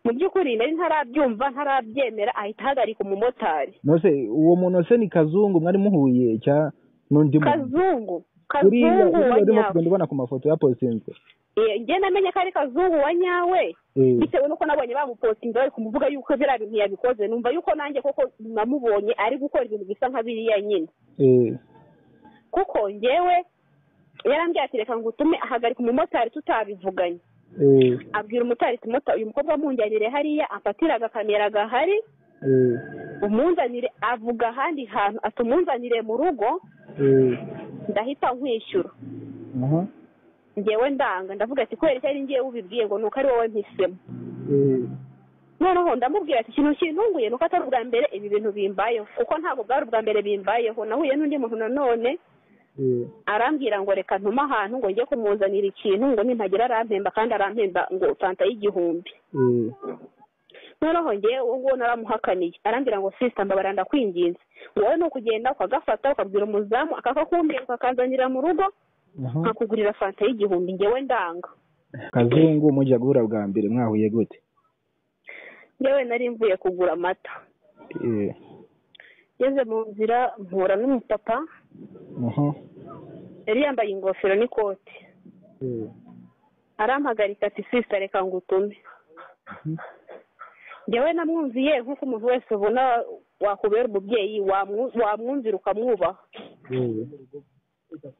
mu by'ukuri nari ntarabyumva ntarabyemera ahita ahagarika umumotari nose uwo muntu se ni kazungu mwari muhuye cyangwa n'undi muntu kazungu uriya kazungu uriya wa urimo nyawe kugenda ubona ku mafoto yapositinzwe Eh, njye namenye ko ari kazungu wa nyawe Eh, bitewe n'uko nabonye bamupotinze bari kumuvuga yuko biriya bintu yabikoze numva yuko nanjye koko namubonye ari gukora ibintu bisa nka biriya nyine eh, kuko njyewe yarambwira ati reka ngo utume ahagarika umumotari tutabivuganye eh, abwira umumotari ati "Mota- uyu mukobwa munjyanire hariya afatire agakamera gahari eh, umunzanire avuga ahandi hantu ati umunzanire mu rugo eh, ndahita nkwishyura aha, njyewe ndanga ndavuga ati kubera icyo ari ngewe ubibwiye ngo nuko ari wowe mpisemo eh, noneho ndamubwira ati ikintu kintunguye nuko atari ubwa mbere ibi bintu bimbayeho kuko ntabwo bwari ubwa mbere bimbayeho nahuye n'undi muntu nanone eh, arambwira ngo reka ntume ahantu ngo njye kumuzanira ikintu ngo nimpagira arampemba kandi arampemba ngo fanta y'igihumbi eh, noneho njyewe uwo nguwo naramuhakaniye arambwira ngo sisita mbabara ndakwinginze ngo wowe ni ukugenda ukagafata ukabwira umuzamu akakakumbira ukakazanira mu rugo aha. nkakugurira fanta y'igihumbi njyewe ndanga kazungu mujya guhura bwa mbere mwahuye gute njyewe nari mvuye kugura amata Eh, ngeze mu nzira mpura n'umupapa aha, yari yambaye ingofero n'ikoti eh, arampagarika ati sisita reka ngo utume mhm, njyewe namwumviye nk'uko umuntu wese ubona wakubera umubyeyi wamwu- wamwumvira ukamwubaha eh,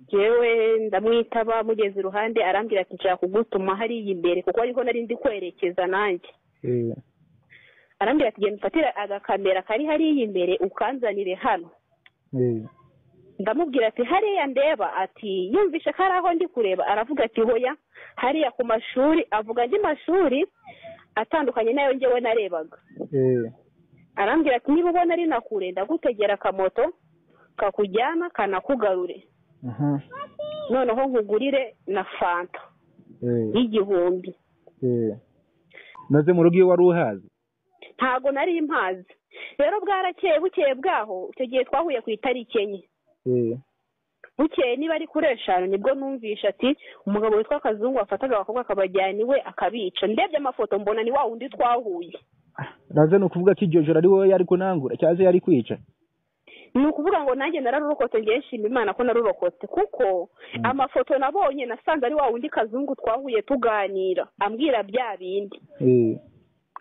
njyewe ndamwitaba mugeze iruhande arambwira ati nshaka kugutuma hariya imbere kuko ariho nari ndi kwerekeza nanjye eh, arambwira ati genda ufatire agakamera kari hariya imbere ukanzanire hano eh, ndamubwira ati hariya ndeba ati yumvishe ko ari aho ndi kureba aravuga ati hoya hariya ku mashuri avuga andi mashuri atandukanye n'ayo njyewe narebaga eh, arambwira ati niba ubona ari na kure ndagutegera akamoto kakujyana kanakugarure aha, noneho nkugurire na fanta eh, y'igihumbi eh. maze mu rugo iyo wari uhazi ntago nari mpazi rero bwarakeye bukeye bwaho icyo gihe twahuye ku itariki enye eh, bukeye niba ari kuri eshanu nibwo numvisha ati umugabo witwa kazungu wafataga abakobwa akabajyana iwe akabica ndebye amafoto mbona ni wa wundi twahuye naze ni ukuvuga ko iryo joro ari wowe yari kunangura cyangwa se yari kwica ni ukuvuga ngo nanjye nararurokotse njyewe nshima imana ko narurokotse kuko amafoto nabonye nasanze ari wa wundi kazungu twahuye tuganira ambwira bya bindi eh,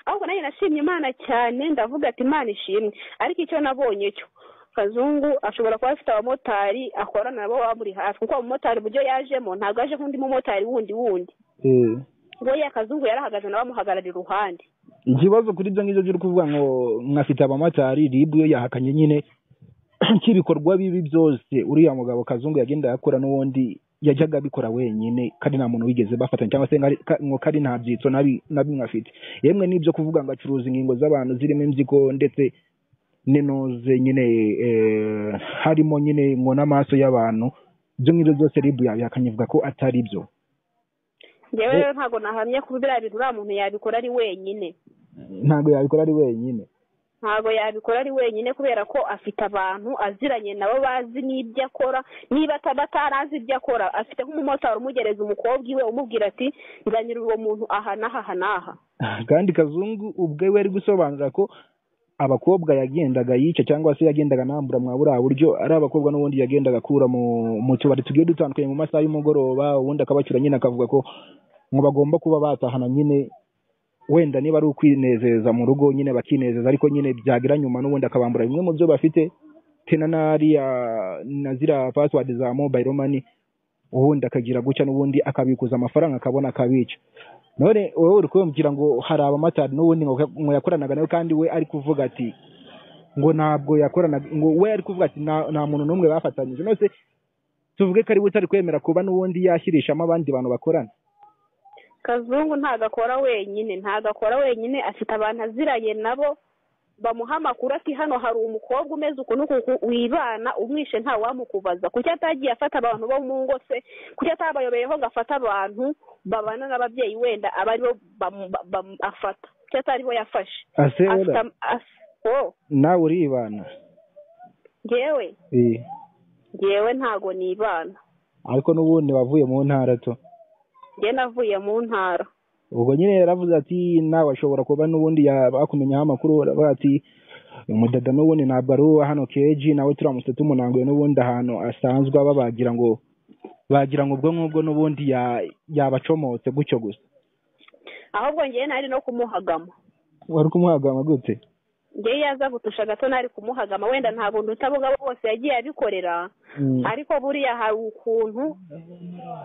ahubwo nanjye nashimye imana cyane ndavuga ati imana ishimwe ariko icyo nabonye cyo kazungu ashobora kuba afite abamotari akorana nabo bamuri hafi kuko abamotari uburyo yajemo ntabwo aje nk'undi mumotari wundi wundi eh. ngo ya kazungu yarahagaze nawe amuhagarara iruhande ikibazo kuri ibyo ngibyo byo kuvuga ngo mwafite abamotari ribwe yahakanye nyine cy'ibikorwa bibi byose uriya mugabo kazungu yagenda yakora n'ubundi yajyaga abikora wenyine kandi nta muntu wigeze bafatanya cyangwa se ngo ari- ka- ngo kari nta byitso nabi na bimwe afite yemwe n'ibyo kuvuga ngo acuruza ingingo z'abantu zirimo imbyiko ndetse n'inoze nyine eh, harimo nyine ngo n'amaso y'abantu ibyo ngibyo byose ribu yabihakanye avuga ko atari byo njyewe Eh. rero ntabwo nahamye ko biriya bintu uriya muntu yabikora ari wenyine ntabwo yabikora ari wenyine ntabwo yabikora ari wenyine kubera ko afite abantu aziranye nabo bazi n'ibyo akora niba ata- batarazi ibyo akora afite nk'umumotari umugereza umukobwa iwe umubwira ati nzanira uwo muntu aha n'aha aha n'aha kandi kazungu ubwe we ari gusobanura ko abakobwa yagendaga yica cyangwa se yagendaga anambura mwa buriya buryo ari abakobwa n'ubundi yagendaga akura mu mu tubari tugiye dutandukanye mu masaha y'umugoroba ubundi akabacyura nyine akavuga ko ngo bagomba kuba batahana nyine wenda niba ari ukwinezeza mu rugo nyine bakinezeza ariko nyine byagira nyuma n'ubundi akabambura bimwe mu byo bafite tena n'ariya na ziriya pasiwadi za mobayiro mani ubundi akagira gutya n'ubundi akabikuza amafaranga akabona akabica none wowe uri kumubwira ngo hari abamotari n'ubundi ngo ngo yakoranaga nawe kandi we ari kuvuga ati ngo ntabwo yakoranaga ngo we ari kuvuga ati "Nta- nta muntu n'umwe bafatanyije nose tuvuge ko ari we utari kwemera kuba n'ubundi yashyirishamo abandi bantu bakorana kazungu ntabwo akora wenyine ntabwo akora wenyine afite abantu aziranye nabo bamuha amakuru ati hano hari umukobwa umeze uku n'uku uku wibana umwishe ntawamukubaza kuki atagiye afata abantu bo mu ngo se kuki atabayobeyeho ngo afate abantu babana n'ababyeyi wenda aba aribo bamu- ba- bamu- afata kuki ataribo yafashe ase afite oda am- as- oh, nawe uribana njyewe Eh, njyewe ntago nibana ariko n'ubundi wavuye mu ntara to njyewe navuye mu ntara ubwo nyine yaravuze ati nawe ashobora kuba n'ubundi yakumenyaho amakuru aravuga ati umudada n'ubundi ntabwo ari uwa hano keji nawe turamutse tumunanguye n'ubundi ahantu asanzwe aba bagira ngo bagira ngo ubwo ngubwo n'ubundi ya- yabacomotse gutyo gusa ahubwo ngewe nari no kumuhagama wari kumuhagama gute ngewe yaza gutusha gato nari kumuhagama wenda nta buntu utabugabo bwose yagiye abikorera ariko buriya hari ukuntu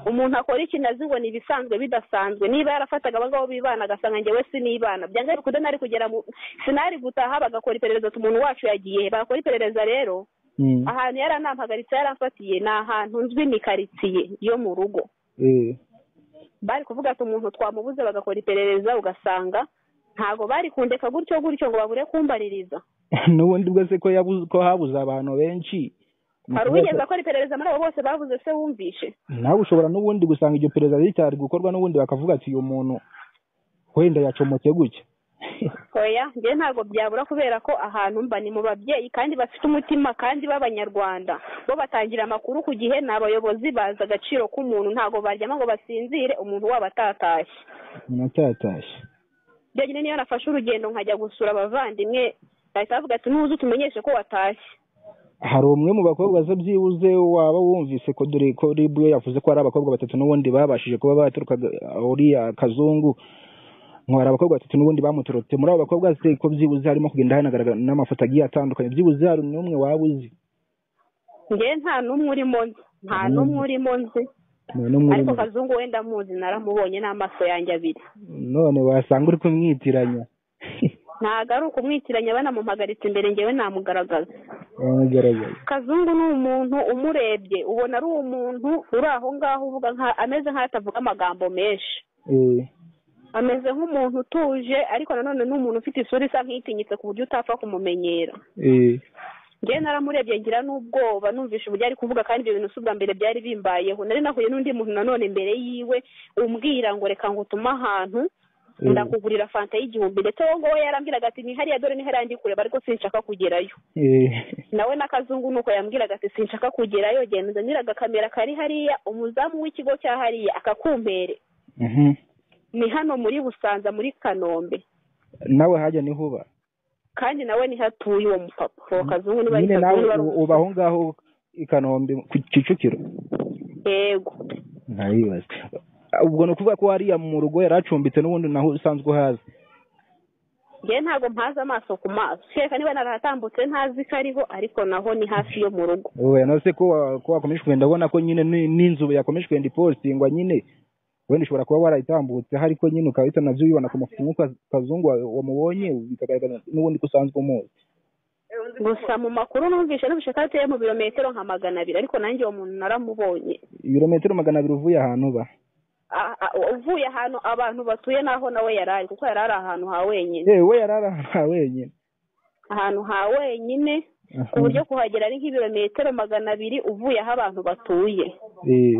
umuntu akora ikintu azi ngo ni ibisanzwe bidasanzwe niba yarafataga abagabo bibana agasanga njyewe sinibana byanga bikunda nari kugera mu sinari gutaha bagakora iperereza ati umuntu wacu yagiye he?" bakora iperereza rero Mm. ahantu yaranampagaritse yaramfatiye ni ahantu nzwi ni karitsiye yo mu rugo Eh. bari kuvuga ati umuntu twamubuze bagakora iperereza ugasanga ntago bari kundeka gutyo gutyo ngo babure kumbaririza n'ubundi bwo se ko yabuze ko habuze abantu benshi hari uwigeze akora iperereza muri abo bose bavuze se wumvishe nawe ushobora n'ubundi gusanga iryo perereza ricyari gukorwa n'ubundi bakavuga ati uyu muntu wenda yacomotse gutya oya njye ntabwo byabura kubera ko ahantu mba ni mu babyeyi kandi bafite umutima kandi b'abanyarwanda bo batangira amakuru ku gihe ni abayobozi bazi agaciro k'umuntu ntabwo baryama ngo basinzire umuntu wabo atatashye natatashye byonyine niyo nafashe urugendo nkajya gusura abavandimwe bahita bavuga ati nuze utumenyeshe ko watashye hari umwe mu bakobwa ze byibuze waba wumvise ko dore ko ribwe yavuze ko ari abakobwa batatu n'ubundi babashije kuba baturukaga uriya kazungu ngo hari abakobwa batatu n'ubundi bamuturutse muri abo bakobwa se ko byibuze harimo kugenda hanagaragara n'amafoto agiye atandukanye byibuze hari n'umwe waba uzi ngewe nta n'umwe urimo nzi nta n'umwe urimo nzi nta n'umwe ariko urimo. kazungu wenda muzi naramubonye n'amaso yanjye abiri none wasanga uri kumwitiranya ntago ari ukumwitiranya banamumpagaritse imbere ngewe namugaragaza wamugaragaye kazungu ni umuntu umurebye ubona ari umuntu uri aho ngaho uvuga nka- ameze nk'atavuga amagambo menshi Eh, ameze nk'umuntu utuje ariko nanone ni umuntu ufite isura isa nk'itinyitse ku buryo utapfa kumumenyera eh, njyewe naramurebye ngira n'ubwoba numvishe uburyo ari kuvuga kandi ibyo bintu si ubwa mbere byari bimbayeho nari nahuye n'undi muntu nanone imbere yiwe umbwira ngo reka ngo utume ahantu Mm. ndakugurira fanta y'igihumbi ndetse wowe ngo yarambwiraga ati ni hariya dore ni hariya ndi kureba ariko sinshaka kugerayo eh, nawe na kazungu nuko yambwiraga ati sinshaka kugerayo genda uzaniraga kamera kari hariya umuzamu w'ikigo cya hariya akakumpere mhm. ni hano muri busanza muri kanombe nawe hajya niho uba kandi nawe niho atuye uwo mupapa uwo kazungu niba ari nyine nawe kazungu niba ari u- uba aho ngaho i kanombe ku kicukiro umu- yego ntayibaze ubwo ni ukuvuga ko hariya mu rugo yari acumbitse n'ubundi naho usanzwe uhazi njyewe ntabwo mpaze amaso ku maso kereka niba narahatambutse ntazi ko ariho ariko naho ni hafi yo mu rugo wowe na se ko wa- ko wakomeje kugenda ubona ko nyine ni- n'inzu yakomeje kugenda ipositingwa nyine wenda ushobora kuba warayitambutse ariko nyine ukaba bisa nabyo ubibona ku mafoto nk'uko kazungu wa- wamubonye bikagaragara n'ubundi ko usanzwe umuzi gusa mu makuru numvishe numvishe ko ateye mu birometero nka magana abiri ariko nanjye uwo muntu naramubonye ibirometero magana abiri uvuye ahantu uba A- a- uvuye ahantu abantu batuye n'aho nawe yari ari kuko yari ari ahantu ha wenyine yewe we yari ari ahantu ha wenyine ahantu ha wenyine ku buryo kuhagera ari nk'ibirometero magana abiri uvuye aho abantu batuye Eh,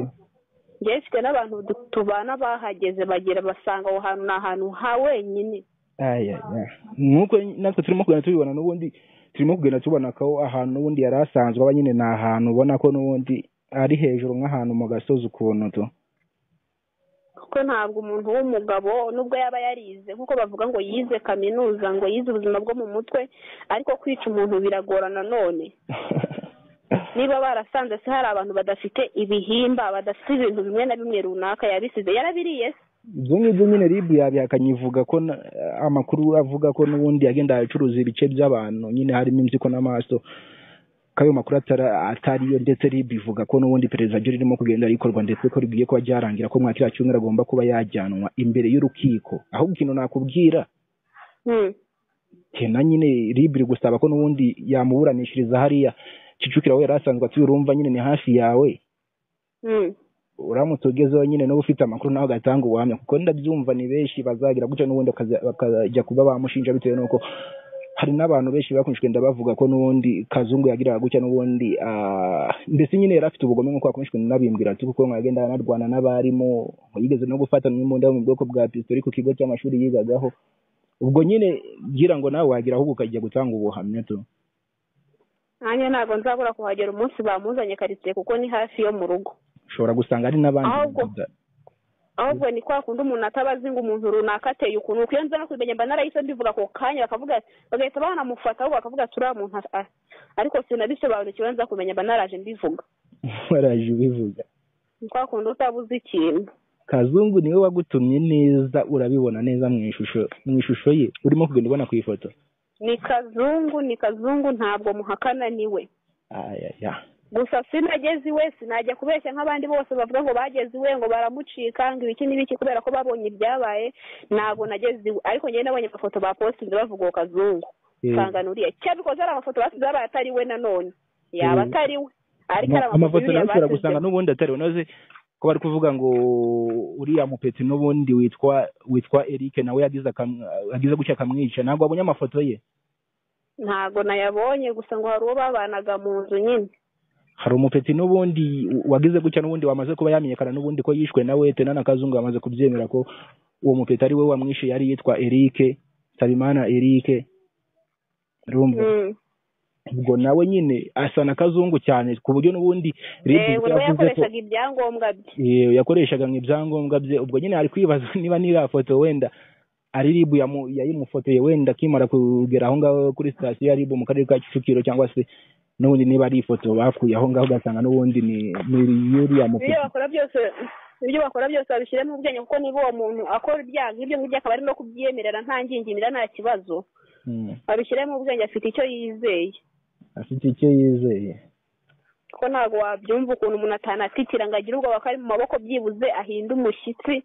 njyewe mfite n'abantu du- tubana bahageze bagera basanga aho hantu ni ahantu ha wenyine aya, aya. nuko natwe turimo kugenda tubibona n'ubundi turimo kugenda tubona ko ahantu n'ubundi yari asanzwe aba nyine ni ahantu ubona ko n'ubundi ari hejuru nk'ahantu mu gasozi ukuntu tu kuko ntabwo umuntu w'umugabo nubwo yaba yarize nk'uko bavuga ngo yize kaminuza ngo yize ubuzima bwo mu mutwe ariko kwica umuntu biragorana none niba barasanze se hari abantu badafite ibihimba badafite ibintu bimwe na bimwe runaka yabisize yarabiriye se ibyo ngibyo nyine rib yabihakanye ivuga ko na- amakuru avuga ko n'ubundi yagenda acuruza ibice by'abantu nyine harimo impyiko n'amaso ko ayo makuru atara- atariyo ndetse rib ivuga ko n'ubundi perezida ryo ririmo kugenda rikorwa ndetse ko ribwiye kuba ryarangira ko mu kiriya cyumweru agomba kuba yajyanwa imbere y'urukiko ahubwo ikintu nakubwira Hmm. kena nyine ribiri gusaba ko n'ubundi yamuburanishiriza hariya kicukiro aho yari asanzwe atuye urumva nyine ni hafi yawe Hmm. uramutse ugezeho nyine niba ufite amakuru nawe ugatanga ubuhamya kuko ndabyumva ni benshi bazagira gutya n'ubundi bakaza- bakajya kuba bamushinja bitewe n'uko hari n'abantu benshi bakunze kugenda bavuga ko n'ubundi kazungu yagiraga gutya n'ubundi ah, mbese nyine yari afite ubugome nk'uko yakomeje kugenda anabimbwira ati kuko ngo yagenda anarwana n'abarimu ngo yigeze no gufatana n'imbunda yo mu bwoko bwa pistori ku kigo cy'amashuri yigagaho ubwo nyine gira ngo nawe wagira ahubwo ukajya gutanga ubuhamya tu nanjye ntabwo nzabura kuhagera umunsi bamuzanye karitsiye kuko ni hafi yo mu rugo ushobora gusanga ari n'abandi Ahubwo- bada- ahubwo ni kwa kundi umuntu ataba azi ngo umuntu runaka ateye ukuntu kuko iyo nza no kubimenya mba narahise mbivuga ako kanya bakavuga ati bagahita banamufata ahubwo bakavuga ati uriya muntu a- ariko sinabisobanukiwe nza kumenya mba naraje mbivuga waraje ubivuga ni kwa kundi utaba uzi ikintu kazungu niwe wagutumye neza urabibona neza mu ishusho mu ishusho ye urimo kugenda ubona ku ifoto ni kazungu ni kazungu ntabwo muhakana niwe ayaya gusa sinageze iwe sinajya kubeshya nk'abandi bose bavuga ngo bageze iwe ngo baramucika ngo ibiki n'ibiki kubera ko babonye ibyabaye ntabwo nageze iwe ariko njyewe nabonye amafoto bapostinze bavuga uwo kazungu Eh. nsanga nuriye cyabikoze ari amafoto basize yabaye atari we nanone yaba Eh. atari we ariko ari Ama- amafoto yuriya nayo ushobora basize. gusanga n'ubundi atari unoze ko bari kuvuga ngo uriya mupeti n'ubundi witwa witwa Eric nawe yagize akam- yagize gutya akamwica ntabwo wabonye amafoto ye ntabwo nayabonye gusa ngo hari uwo babanaga mu nzu nyine hari umupeti n'ubundi wagize gutya n'ubundi wamaze kuba yamenyekana n'ubundi ko yishwe nawe tena na kazungu bamaze kubyemera ko uwo mupeti ari we wamwishe yari yitwa Eric Nsabimana Eric urumva Mm. ubwo nawe nyine asa na kazungu cyane ku buryo n'ubundi Red Eh, we yavuze nawe ko- yakoreshaga ibyangombwa bye Iyo yakoreshaga mu ibyangombwa bye ubwo nyine ari kwibaza niba niriya foto wenda ari ribu yamu- yayimufotoye wenda akimara kugera aho ngaho kuri sitasiyo ya ribu mu karere ka kicukiro cyangwa se n'ubundi niba ari ifoto bakuye aho ngaho ugasanga n'ubundi ni ni ibyo yuriya mupeti bakora byose ibyo bakora byose babishyire mu bwenge kuko niba uwo muntu akora ibyaha nk'ibyo ngibyo akaba ari no kubyemerera nta ngingimira nta kibazo Mm, babishyire mu bwenge afite icyo yizeye afite icyo yizeye kuko ntabwo wabyumva ukuntu umuntu atanatitira ngo agire ubwoba ko ari mu maboko byibuze ahinda umushyitsi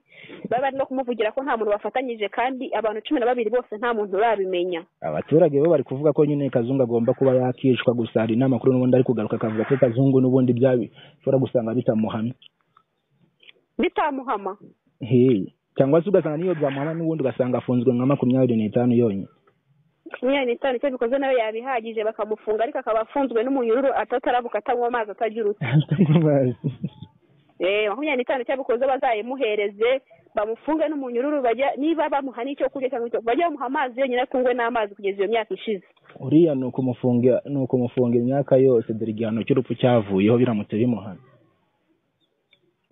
baba bari no kumuvugira ko nta muntu bafatanyije kandi abantu cumi na babiri bose nta muntu urabimenya abaturage bo bari kuvuga ko nyine kazungu agomba kuba yakishwa gusa hari n'amakuru n'ubundi ari kugaruka akavuga ko kazungu n'ubundi byabi ushobora gusanga bitamuhamye bitamuhama Hey, cyangwa se ugasanga n'iyo byamuhamye n'ubundi ugasanga afunzwe nka makumyabiri n'itanu yonyine makumyabiri n'itanu icyo bikoze nawe yabihagije bakamufunga ariko akaba afunzwe n'umunyururu atatarabuka atanywa amazi atagira uti Eh, makumyabiri n'itanu cyabikoze bazayimuhereze bamufunge n'umunyururu bajya niba bamuha n'icyo kurya cyangwa icyo bajya bamuha amazi yonyine atungwe n'amazi kugeza iyo myaka ishize uriya ni ukumufunga ni ukumufunga imyaka yose dore igihano cy'urupfu cyavuyeho biramutse bimuhana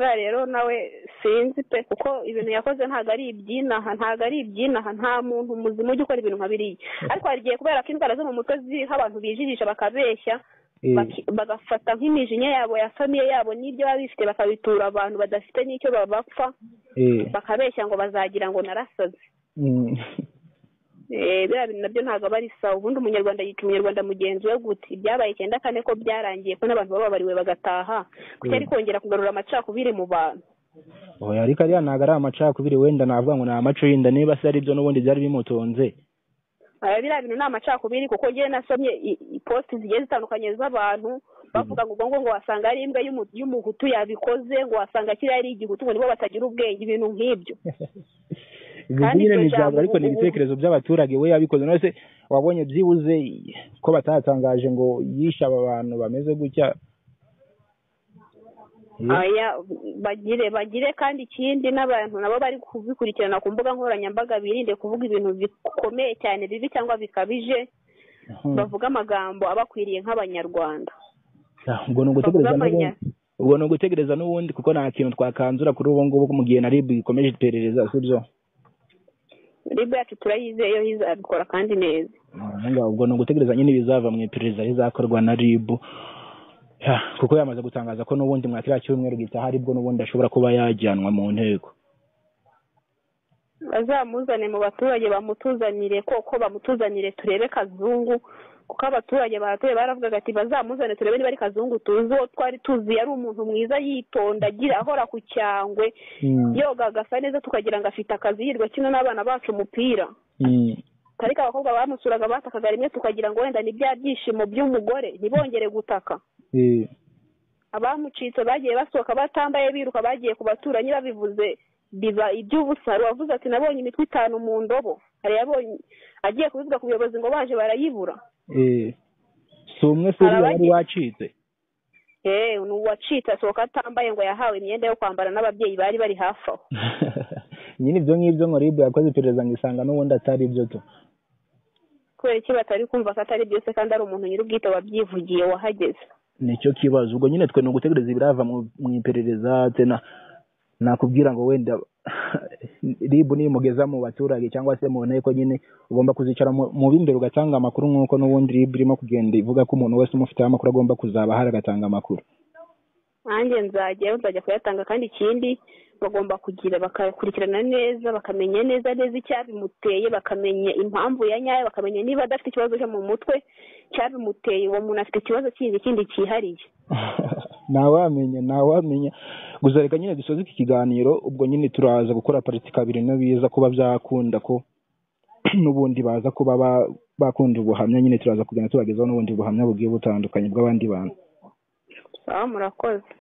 buriya rero nawe sinzi pe kuko ibintu yakoze ntabwo ari ibyinaha ntabwo ari ibyinaha nta muntu muzima ujya ukora ibintu nka biriya ariko hari igihe kubera ko indwara zo mu mutwe ziriho abantu bijijisha bakabeshya Eh, baki- bagafata nk'imijinya yabo ya famiye yabo n'ibyo baba bifite bakabitura abantu badafite n'icyo babapfa eh, bakabeshya ngo bazagira ngo narasaze mm. Eh, biriya bintu nabyo ntabwo aba ari sawa ubundi umunyarwanda yica umunyarwanda mugenzi we gute ibyabaye icyenda kane ko byarangiye ko n'abantu bababariwe bagataha kuko ari kongera kugarura amacakubiri mu bantu oya ariko ariya ntabwo ari amacakubiri wenda navuga ngo ni amacurinda niba se ari byo n'ubundi byari bimutunze Aya biriya bintu ni amacakubiri kuko njyewe nasomye i- i- posti zigiye zitandukanye z'abantu bavuga ngo ubwo ngo ngo wasanga ari imbwa y'umu- y'umuhutu yabikoze ngo wasanga kiriya ari igihutu ngo nibo batagira ubwenge ibintu nk'ibyo ibyo Kandi nyine iryo ni ibyabo jambo ariko ni ubu- ibitekerezo by'abaturage we yabikoze none se wabonye byibuze ko batatangaje ngo yishe aba bantu bameze gutya Eh, Aya, bagire bagire kandi ikindi n'abantu nabo bari kubikurikirana ku mbuga nkoranyambaga birinde kuvuga ibintu bikomeye cyane bibi cyangwa bikabije hmm. bavuga amagambo abakwiriye nk'abanyarwanda Ah, ubwo ni ugutegereza Bavuga n'ubundi amanya. ubwo ni ugutegereza n'ubundi kuko nta kintu twakanzura kuri ubu ngubu mu gihe na rib ikomeje iperereza si byo ribu yacu turayizeye yo izabikora kandi neza Aha ngaha ubwo ni ugutegereza nyine ibizava mu iperereza rizakorwa na rib Ya, kuko yamaze gutangaza ko n'ubundi mwa kiriya cyumweru gitaha aribwo n'ubundi ashobora kuba yajyanwa mu nteko bazamuzane mu baturage bamutuzanire koko bamutuzanire turebe kazungu kuko abaturage bahatuye baravugaga ati bazamuzane turebe niba ari kazungu tuzi uwo twari tuzi yari umuntu mwiza yitonda agira ahora ku cyangwe Mm, yoga agasa neza tukagira ngo afite akazi yirwa kino n'abana bacu umupira mm. ariko abakobwa bamusuraga batakaga rimwe tukagira ngo wenda ni bya byishimo by'umugore ntibongere gutaka Eh, abamucitse bagiye basohoka batambaye biruka bagiye ku baturanyi babivuze biba iby'ubusa wavuze ati nabonye imitwe itanu mu ndobo hari yabonye agiye kubivuga ku buyobozi ngo baje barayibura eh. si umwe se uriya wari Abagi- wacitse eee ni uwacitse asohoka atambaye ngo yahawe imyenda yo kwambara n'ababyeyi bari bari hafi aho nyine ibyo ngibyo ngo rib yakoze iperereza ngo isanga n'ubundi atari byo tu kubera iki batari kumva ko atari byose kandi ari umuntu nyir'ubwite wabyivugiye wahageze nicyo kibazo ubwo nyine twe ni ugutegereza ibirava mu mu iperereza tena nakubwira ngo wenda ribu nimugeza mu baturage cyangwa se mu nteko nyine ugomba kuzicara mu b'imbere ugatanga amakuru nk'uko n'ubundi ribu irimo kugenda ivuga ko umuntu wese umufiteho amakuru agomba kuzaba ahari agatanga amakuru nanjye nzajyayo nzajya kuyatanga kandi ikindi bagomba kugira bakakurikirana neza bakamenya neza neza icyabimuteye bakamenya impamvu ya nyayo bakamenya niba adafite ikibazo cyo mu mutwe cyabimuteye uwo muntu afite ikibazo kindi kindi cyihariye ntawamenya ntawamenya gusa reka nyine dusoze iki kiganiro ubwo nyine turaza gukora pariti kabiri biza kuba byakunda ko n'ubundi baza kuba bakunda ubuhamya nyine turaza kugenda tubagezaho n'ubundi buhamya bugiye butandukanye bw'abandi bantu murakoze